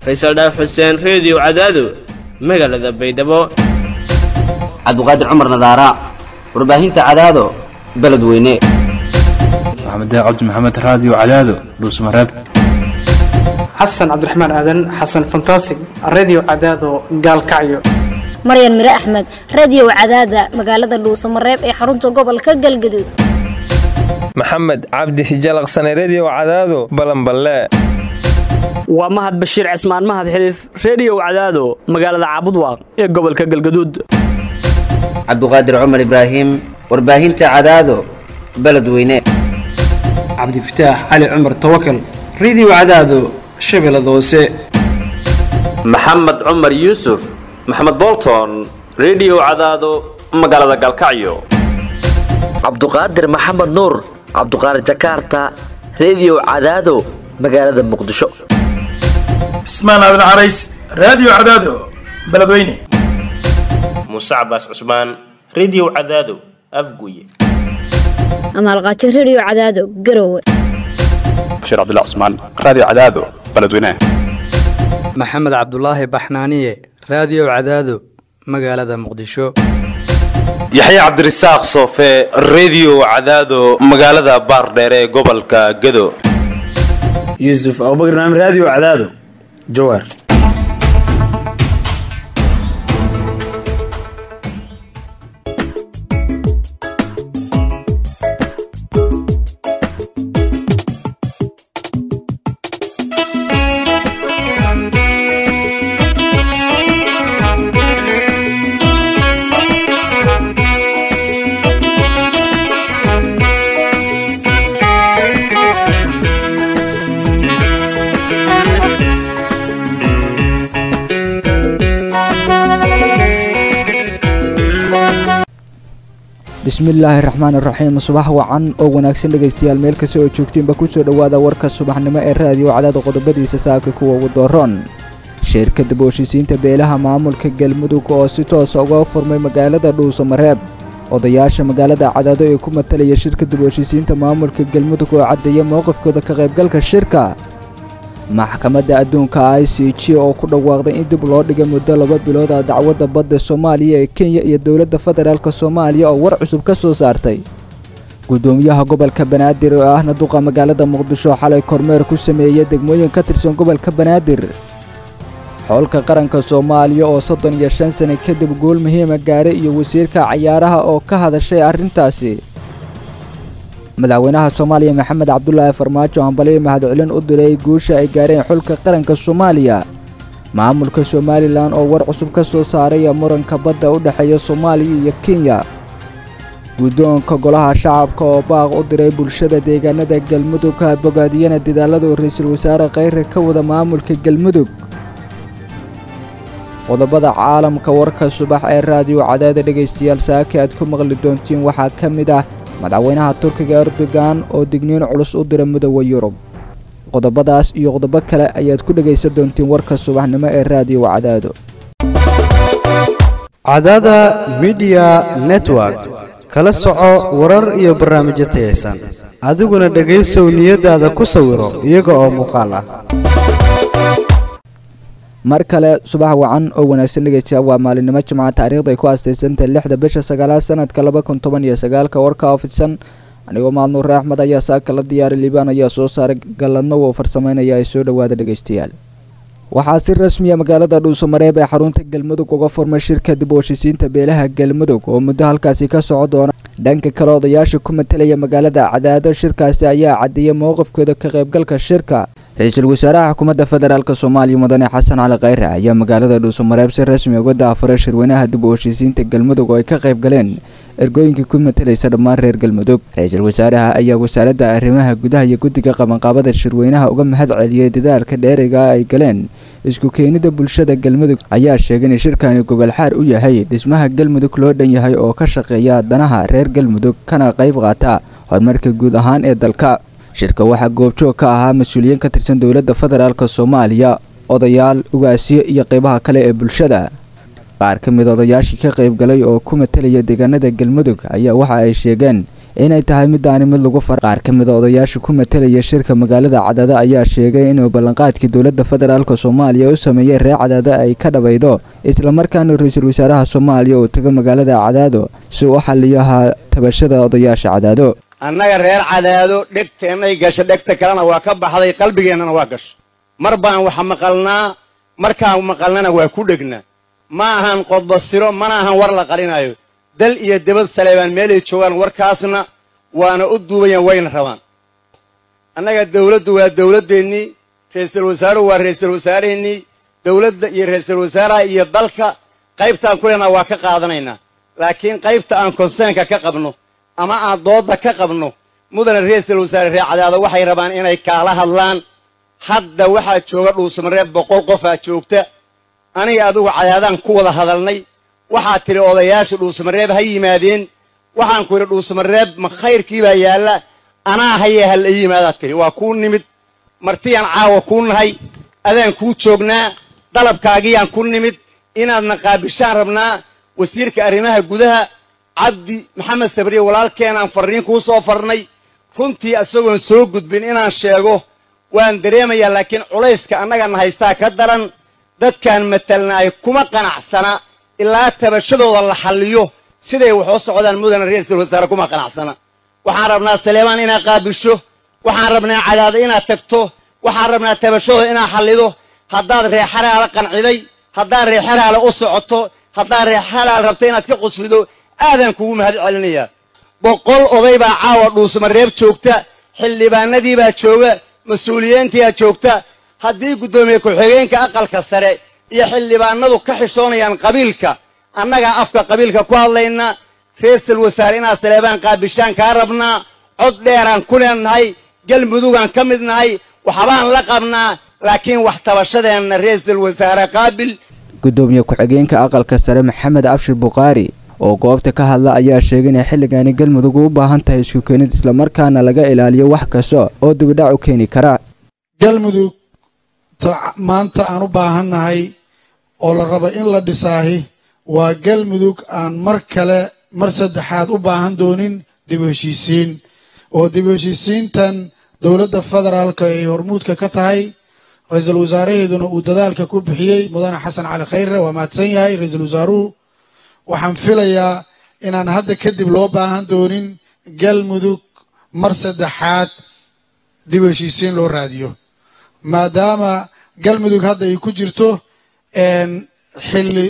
faysal dhaaf xuseen reediyo cadaado magaalada baydhabo cabdiqaadir cumar nadaara warbaahinta cadaado beledweyne maxamed cabdi maxamed raadiyo cadaado dhuusmareeb xasan cabdiraxmaan aadan xasan fantasig redio cadaado gaalkacyo maryan mire axmed radio cadaada magaalada dhuusamareeb ee xarunta gobolka galgaduud maxamed cabdi hijalaqsane redio cadaado balanballe waa mahad bashiir cismaan mahad xiliif reediyow cadaado magaalada caabudwaaq ee gobolka galgaduud cabdiqaadir cumar ibraahim warbaahinta cadaado beledweyne cabdifataax cali cumar tawakal redio cadaado shabeellada hoose maxamed cumar yuusuf maxamed bolton redio cadaado magaalada galkacyo cabduqaadir maxamed nuur cabduqaadir jakaarta redio cadaado magaalada muqdisho cismaan aadan carays raadiyo cadaado beledweyne muuse cabaas cusmaan redio cadaado afguye amaalqaajo redio cadaado garowe bashiir cabdilla cusmaan raadiyo cadaado beledweyne maxamed cabdulaahi baxnaaniye raadiyo cadaado magaalada muqdisho yaxya cabdirasaaq soofe redio cadaado magaalada baardheere ee gobolka gado yuusuf abubakr naam raadiyo cadaado jawaar bismillaahi raxmaan iraxiim subax wacan oo wanaagsan dhegaystayaal meel kasta oo joogtiinba kusoo dhowaada warka subaxnimo ee raadiyo cadaada qodobadiisa saaka kuwa ugu dooroon shirkadda booshiisiinta beelaha maamulka galmudug oo si toosa uga furmay magaalada dhuusamareeb odayaasha magaalada cadaado ee ku matalaya shirkadda booshiisiinta maamulka galmudug oo caddeeya mowqifkooda ka qaybgalka shirka maxkamadda adduunka i c g oo ku dhawaaqday in dib loo dhigay muddo laba bilood ah dacwadda badda soomaaliya ee kenya iyo dowladda federaalk soomaaliya oo war cusub ka soo saartay guddoomiyaha gobolka banaadir oo ahna duqa magaalada muqdisho xalay kormeer ku sameeyey degmooyin ka tirsan gobolka banaadir xoolka qaranka soomaaliya oo soddon iyo shan sane kadib gool muhiima gaaray iyo wasiirka cayaaraha oo ka hadashay arrintaasi madaxweynaha soomaaliya maxamed cabdulaahi farmaajo hambaliyo mahadcelin u diray guusha ay gaareen xulka qaranka soomaaliya maamulka somalilan oo war cusub ka soo saaray muranka badda u dhexeeya soomaaliya iyo kenya guddoonka golaha shacabka oo baaq u diray bulshada deegaanada galmudug bogaadiyana dadaalada ra-iisul wasaare kheyre ka wada maamulka galmudug qodobada caalamka warka subax ee raadiyo cadaada dhegaystayaal saaki aad ku maqli doontiin waxaa ka mid ah madaxweynaha turkiga erdogan oo digniin culus u dira midooda yurub qodobadaas iyo qodobo kale ayaad ku dhegaysan doontiin warka subaxnimo ee raadiyo cadaado cadaada midiya network kala soco warar iyo barnaamijyo tayaysan adiguna dhegaysow niyadaada ku sawiro iyaga oo muuqaal ah mar kale subax wacan oo wanaagsan dhegaystayaal waa maalinimo jimca taariikhda ay ku aastaysantahay lixda bisha sagaalaad sanadka laba kun toban iyo sagaalka warka oo fidsan anigoo maalnuure axmed ayaa saaka la diyaaray liibaan ayaa soo saaray galladno oo farsameynaya ay soo dhowaada dhegaystayaal waxaa si rasmiya magaalada dhuusamareeb ee xarunta galmudug uga furmay shirka dib u heshiisiinta beelaha galmudug oo muddo halkaasi ka soco doona dhanka kale odayaasha ku matalaya magaalada cadaado shirkaasi ayaa caddeeyay mowqifkooda ka qaybgalka shirka ra-iisul wasaaraha xukuumadda federaalk soomaaliya mudane xasan cali kheyre ayaa magaalada dhuusamareeb si rasmi uga daafuray shirweynaha dib u heshiisiinta galmudug oo ay ka qayb galeen ergooyinkii ku matalaysa dhammaan reer galmudug ra-iisul wasaaraha ayaa wasaaradda arrimaha gudaha iyo guddiga qabanqaabada shirweynaha uga mahad celiyey dadaalka dheeriga ay galeen isku keenida bulshada galmudug ayaa sheegay in shirkani gogolxaar u yahay dhismaha galmudug loo dhan yahay oo ka shaqeeya danaha reer galmudug kana qayb qaata horumarka guud ahaan ee dalka shirka waxaa goobjoog ka ahaa mas-uuliyiin ka tirsan dowladda federaalk soomaaliya odayaal ugaasyo iyo qaybaha kale ee bulshada qaar ka mid odayaashii ka qayb galay oo ku matalaya deegaanada galmudug ayaa waxa ay sheegeen inay tahay midaani mid lagu far qaar ka mid a odayaasha ku matelaya shirka magaalada cadaado ayaa sheegay inuu ballanqaadkii dowladda federaalk soomaaliya u sameeyey reer cadaado ay ka dhabaydo islamarkaana ra-iisul wasaaraha soomaaliya uu tago magaalada cadaado si uu u xaliyaha tabashada odayaasha cadaado annaga reer cadaado dhegteennay gasho dhegta kalena waa ka baxday qalbigeennana waa gasho mar baan wax maqalnaa markaan maqalnana waa ku dhegnaa ma ahan qodbasiro mana ahan war la qalinaayo dal iyo debad saleebaan meelay joogaan warkaasna waana u duubayaan wayna rabaan annaga dawladdu waa dawladdeennii ra'iisul wasaaruhu waa ra'iisul wasaaraheennii dawladda iyo ra'iisul wasaaraha iyo dalka qaybtaan ku leenaha waa ka qaadanaynaa laakiin qaybta aan konseenka ka qabno ama aan doodda ka qabno mudane ra'iisul wasaare reer cadaado waxay rabaan inay kaala hadlaan hadda waxaa jooga dhuusamareeb boqol qofaa joogta aniga adigu cadaadaan ku wada hadalnay waxaad tidhi odayaasha dhuusamareeb ha yimaadeen waxaan ku idhi dhuusamareeb ma khayrkii baa yaalla anaa hayee ha la yimaadaad tidhi waa kuu nimid martiyaan caawa kuu nahay adaan kuu joognaa dalabkaagiyaan ku nimid inaadna qaabishaan rabnaa wasiirka arrimaha gudaha cabdi maxamed sabriye walaalkeenaan farriin kuu soo farnay runtii isagoon soo gudbin inaan sheego waan dareemayaa laakiin culayska annagana haystaa ka daran dadkaan matalnaay kuma qanacsana ilaa tabashadooda la xalliyo siday wax u socdaan mudane ra'iisul wasaare kuma qanacsana waxaan rabnaa saleebaan inaad qaabisho waxaan rabnaa cadaado inaad tagto waxaan rabnaa tabashadooda inaad xallido haddaad reexalaala qanciday haddaad reexalaala u socoto haddaad reexalaal rabto inaad ka quslido aadaan kugu mahad celinayaa boqol oday baa caawa dhuusamareeb joogta xildhibaanadii baa jooga mas-uuliyiintiyaa joogta haddii guddoomiye ku-xigeenka aqalka sare iyo xildhibaanadu ka xishoonayaan qabiilka annagaa afka qabiilka ku hadlayna ra'iisul wasaare inaad saleebaan qaabishaan kaa rabnaa cod dheeraan ku leennahay galmudugaan ka mid nahay waxbaan la qabnaa laakiin wax tabashadeenna ra'iisul wasaare qaabil gudoomiye ku-xigeenka aqalka sare maxamed abshir bukhaari oo goobta ka hadla ayaa sheegay inay xilligaani galmudug u baahan tahay isku keenid islamarkaana laga ilaaliyo wax kasta oo dibidhac u keeni kara galmudug maanta aan u baahannahay oo la rabo in la dhisaahi waa galmudug aan mar kale mar saddexaad u baahan doonin dib u heshiisiin oo dib u heshiisiintan dowladda federaalka ay hormuudka ka tahay ra-iisul wasaaraheeduna uu dadaalka ku bixiyey mudane xasan cali khayre waa mahadsan yahay ra-iisul wasaaruhu waxaan filayaa inaan hadda kadib loo baahan doonin galmudug mar saddexaad dib u heshiisiin loo raadiyo maadaama galmudug hadda ay ku jirto xilli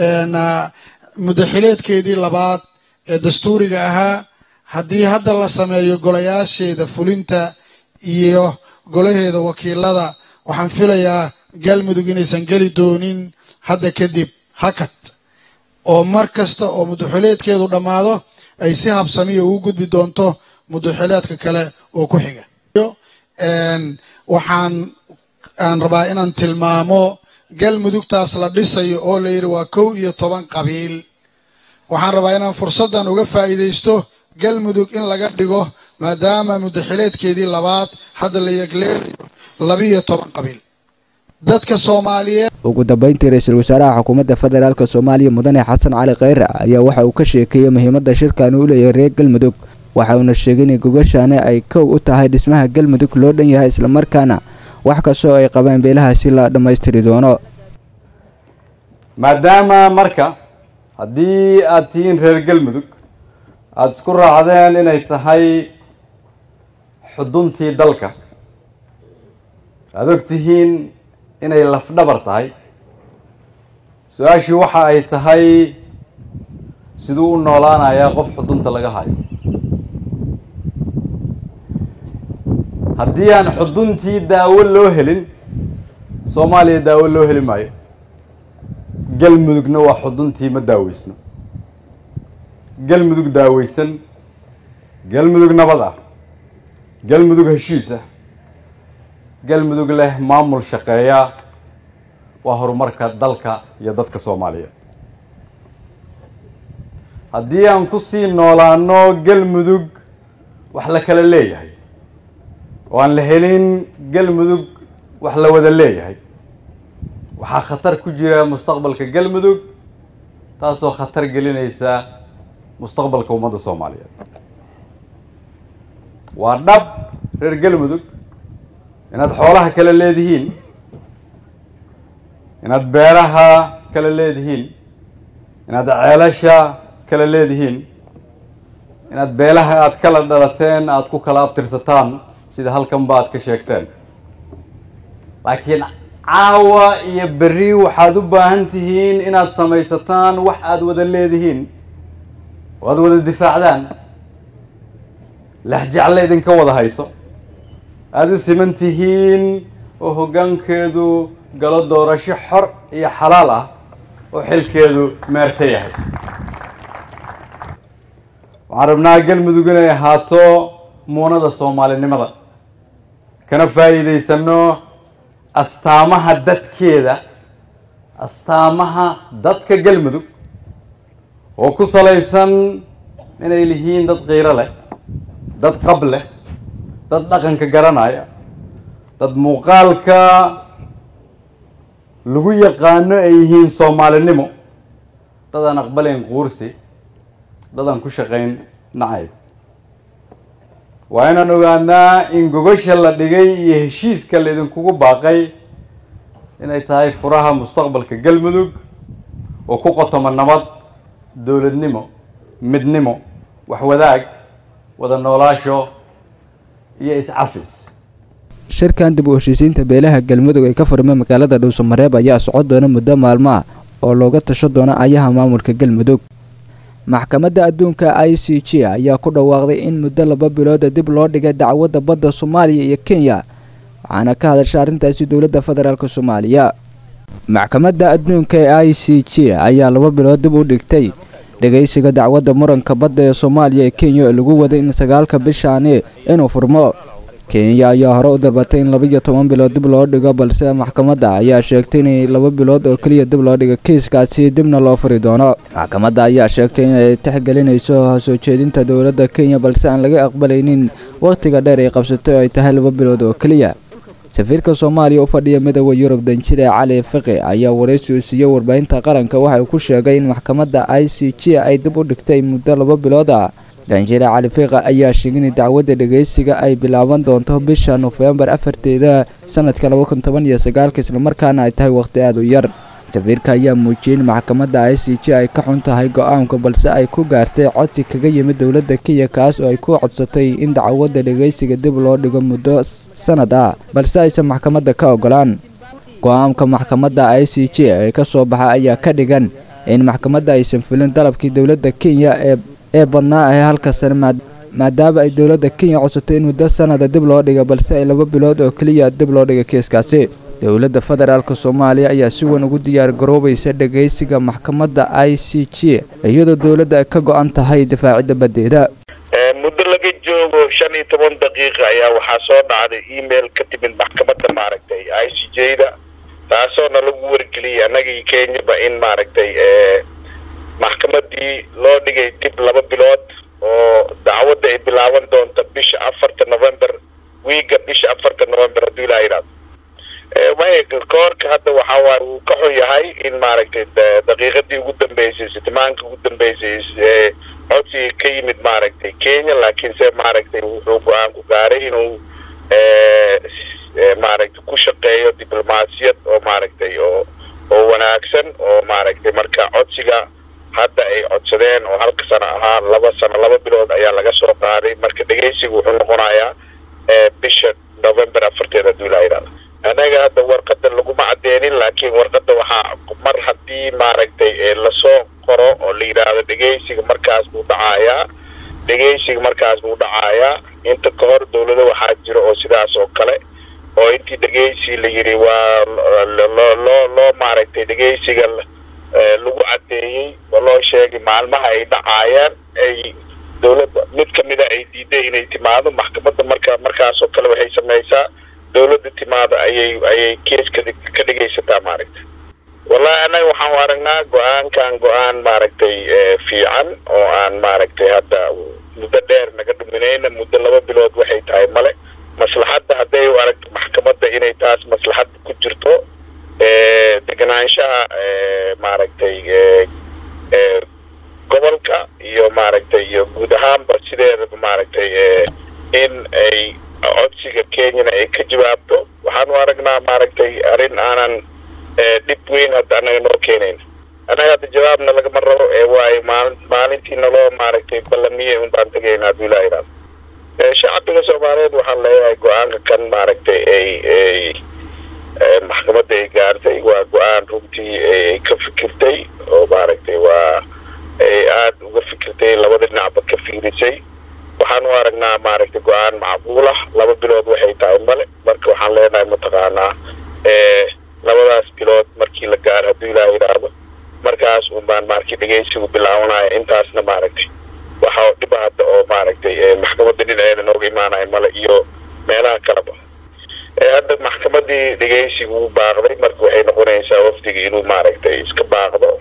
mudaxileedkeedii labaad ee dastuuriga ahaa haddii hadda la sameeyo golayaasheeda fulinta iyo golaheeda wakiilada waxaan filayaa galmudug inaysan geli doonin hadda kadib hakad oo mar kasta oo mudaxileedkeedu dhammaado ay si habsamiya ugu gudbi doonto mudaxileedka kale oo ku xiga waxaan aan rabaa inaan tilmaamo galmudugtaas la dhisayo oo la yidhi waa kow iyo toban qabiil waxaan rabaa inaan fursaddan uga faa'iidaysto galmudug in laga dhigo maadaama mudaxileedkeedii labaad hadda la yegleelayo labiyo toban qabiil dadka soomaaliyeed ugu dambeyntii ra-iisul wasaaraha xukuumadda federaalk soomaaliya mudane xasan cali khayre ayaa waxa uu ka sheekeeyey muhiimadda shirkan uu leeyahay reer galmudug waxa uuna sheegay in gogashaani ay kow u tahay dhismaha galmudug loo dhan yahay islamarkaana wax kastoo ay qabeen beelahaasi la dhammaystiri doono maadaama marka haddii aad tihiin reer galmudug aada isku raacdeen inay tahay xuduntii dalka aada og tihiin inay lafdhabar tahay su-aashii waxa ay tahay siduu u noolaanayaa qof xudunta laga hayo haddii aan xuduntii daawo loo helin soomaaliya daawo loo heli maayo galmudugna waa xuduntii ma daaweysno galmudug daaweysan galmudug nabad ah galmudug heshiis ah galmudug leh maamul shaqeeya waa horumarka dalka iyo dadka soomaaliyeed haddii aan kusii noolaano galmudug wax la kala leeyahay oo aan la helin galmudug wax la wada leeyahay waxaa khatar ku jira mustaqbalka galmudug taasoo khatar gelinaysa mustaqbalka ummadda soomaaliyeed waa dhab reer galmudug inaad xoolaha kala leedihiin inaad beeraha kala leedihiin inaad ceelasha kala leedihiin inaad beelaha aad kala dhalateen aad ku kala abtirsataan sida halkanba aad ka sheegteen laakiin caawa iyo berri waxaad u baahan tihiin inaad samaysataan wax aad wada leedihiin oo aad wada difaacdaan lexjecle idinka wada hayso aada u siman tihiin oo hoggaankeedu galo doorasho xor iyo xalaal ah oo xilkeedu meerta yahay waxaan rabnaa galmudug inay ahaato muunada soomaalinimada kana faa'iidaysano astaamaha dadkeeda astaamaha dadka galmudug oo ku salaysan inay lihiin dad qiiro leh dad qab leh dad dhaqanka garanaya dad muuqaalka lagu yaqaano ay yihiin soomaalinimo dad aan aqbalayn quursi dad aan ku shaqayn nacayb waa inaan ogaanaa in gogasha la dhigay iyo heshiiska laydinkugu baaqay inay tahay furaha mustaqbalka galmudug oo ku qotoma nabad dowladnimo midnimo waxwadaag wada noolaasho iyo iscafis shirkan dib u heshiisiinta beelaha galmudug ee ka furmay magaalada dhuusamareeb ayaa socon doona muddo maalmo ah oo looga tasho doono ayaha maamulka galmudug maxkamadda adduunka i c g ayaa ku dhawaaqday in muddo laba bilooda dib loo dhigay dacwadda badda soomaaliya iyo kenya waxaana ka hadashay arrintaasi dowladda federaalk soomaaliya maxkamadda adduunka ee i c g ayaa laba bilood dib u dhigtay dhegaysiga dacwadda muranka badda ee soomaaliya ee kenya oo lagu waday in sagaalka bishaani inuu furmo kenya ayaa hore u dalbatay in labaiyo toban bilood dib loo dhigo balse maxkamadda ayaa sheegtay inay laba bilood oo keliya dib loo dhigo kiiskaasi dibna loo furi doono maxkamadda ayaa sheegtay inay tixgelinayso soo jeedinta dowladda kenya balse aan laga aqbalaynin wakhtiga dheer ay qabsatay oo ay tahay laba bilood oo keliya safiirka soomaaliya u fadhiya midooda yurub danjire cali fiqi ayaa waraysi uu siiyey warbaahinta qaranka waxa uu ku sheegay in maxkamadda i c g ay dib u dhigtay muddo laba bilood ah danjire cali fiiqa ayaa sheegay in dacwadda dhegaysiga ay bilaaban doonto bisha nofembar afarteeda sanadka laba kun toban iyo sagaalka islamarkaana ay tahay wakhti aada u yar safiirka ayaa muujiyey in maxkamadda i c g ay ka xun tahay go-aanka balse ay ku gaartay codsi kaga yimid dowladda kenya kaas oo ay ku codsatay in dacwadda dhegaysiga dib loo dhigo muddo sanad ah balse aysan maxkamadda ka ogolaan go-aanka maxkamadda i c g ee ka soo baxa ayaa ka dhigan in maxkamadda aysan fulin dalabkii dowladda kenya ee ee badnaa ee halka sane maadaama ay dowladda kenya codsatay in muddo sanada dib loo dhiga balse ay laba bilood oo keliya dib loo dhiga kiiskaasi dowladda federaalk soomaaliya ayaa si weyn ugu diyaar garoobaysa dhegaysiga maxkamadda i c g iyadoo dowladda ay ka go-an tahay difaacidda baddeeda muddo laga joogo shan iyo toban daqiiqa ayaa waxaa soo dhacday email ka timid maxkamadda maaragtay i c j da taasoo na lagu wargeliyay annagii kenyaba in maaragtay maxkamadii loo dhigay dib laba bilood oo dacwadda ay bilaaban doonto bisha afarta november wiiga bisha afarta november hadduu ilaa yidhahdo maya koorka hadda waxaa waay uu ka xun yahay in maaragtay daqiiqadii ugu dambeysay sitimaanka ugu dambeysay codsiga ka yimid maaragtay kenya laakiin se maaragtay wuxuu go-aan ku gaaray inuu maaragtay ku shaqeeyo diblomaasiyad oo maaragtay oo oo wanaagsan oo maaragtay marka codsiga hadda ay codsadeen oo halka sano ahaa laba sano laba bilood ayaa laga soo qaaday marka dhegaysiga wuxuu noqonayaa bisha november afarteed hadduu ilaa yidhahdo anaga hadda warqada laguma cadeenin laakiin warqada waxaa mar haddii maaragtay lasoo qoro oo la yidhaahdo dhegaysiga markaas buu dhacayaa dhegaysiga markaas buu dhacayaa inta ka hor dowlado waxaa jira oo sidaas oo kale oo intii dhegaysi la yidhi waa loo loo loo maaragtay dhegaysiga lagu caddeeyey oo loo sheegay maalmaha ay dhacaayaan ay dowladda mid kamida ay diiday inay timaado maxkamadda marka markaas oo kale waxay samaysaa dowladda timaado ayay ayay keeska ka dhegaysataa maaragtay wallahi annaga waxaan u aragnaa go-aankan go-aan maaragtay fiican oo aan maaragtay hadda muddo dheer naga dhuminayna muddo laba bilood waxay tahay male maslaxadda hadday u aragto maxkamadda inay taas maslaxadda ku jirto deganaanshaha maaragtay gobolka iyo maaragtay iyo guud ahaanba sideedaba maaragtay in ay codsiga kenyana ay ka jawaabto waxaanu aragnaa maaragtay arrin aanan dhib weyn hadda annaga noo keenayn annaga hadda jawaabna lagama rabo ee waayo maali maalintii naloo maaragtay ballamiye un baan tegayna hadduu ilaa yidhahdo shacbiga soomaaliyeed waxaan leeyahay go-aanka kan maaragtay ay ay maxkamadda ay gaartay waa go-aan runtii ay ka fikirtay oo maaragtay waa ay aada uga fikirtay labada dhinacba ka fiirisay waxaan u aragnaa maaragtay go-aan macquul ah laba bilood waxay tahay male marka waxaan leenahay mataqaanaa labadaas bilood markii la gaaro hadduu ilaa yidhaahdo markaas un baan maaragtay dhegeysigu bilaabanaya intaasna maaragtay waxa dhiba hadda oo maaragtay maxkamadda dhinaceeda nooga imaanaya male iyo meelaha kaleba hadda maxkamadii dhegeysigu u baaqday marka waxay noqonaysaa wafdiga inuu maaragtay iska baaqdo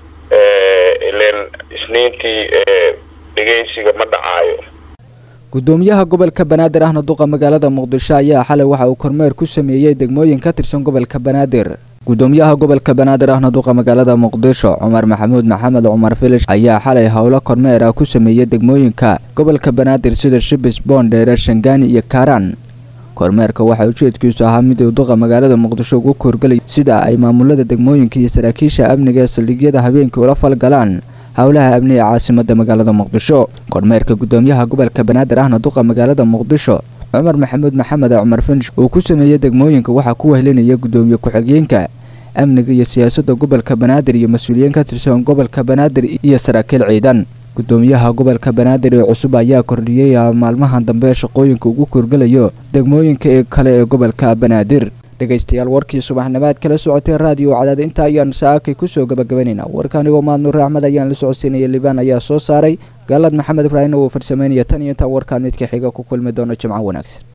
ilen isniintii dhegeysiga ma dhacaayo gudoomiyaha gobolka banaadir ahna duqa magaalada muqdisho ayaa xalay waxa uu kormeer ku sameeyey degmooyin ka tirsan gobolka banaadir gudoomiyaha gobolka banaadir ahna duqa magaalada muqdisho cumar maxamuud maxamed cumar filish ayaa xalay howlo kormeer ah ku sameeyey degmooyinka gobolka banaadir sida shibis boondheere shangaani iyo kaaraan kormeerka waxaa ujeedkiisu ahaa mid uu duqa magaalada muqdisho ugu koorgelay sida ay maamulada degmooyinka iyo saraakiisha amniga ee saldhigyada habeenkii ula falgalaan howlaha amni ee caasimada magaalada muqdisho kormeerka gudoomiyaha gobolka banaadir ahna duqa magaalada muqdisho cumar maxamuud maxamed cumar finish uu ku sameeyey degmooyinka waxaa ku wehlinaya gudoomiye ku-xigeenka amniga iyo siyaasadda gobolka banaadir iyo mas-uuliyiin ka tirsan gobolka banaadir iyo saraakiil ciidan gudoomiyaha gobolka banaadir ee cusub ayaa kordhiyey maalmahan dambe shaqooyinka ugu koorgelayo degmooyinka ee kale ee gobolka banaadir dhegaystayaal warkii subaxnimaad kala socotay raadiyo cadaad inta ayaan saakay kusoo gabagabaynaynaa warka anigoo maadnuur axmed ayaan la socodsiinaya liibaan ayaa soo saaray gaalad maxamed ibraahimna uu farsameynaya tan iyo intaan warkaan midka xiga ku kulmi doono jimco wanaagsan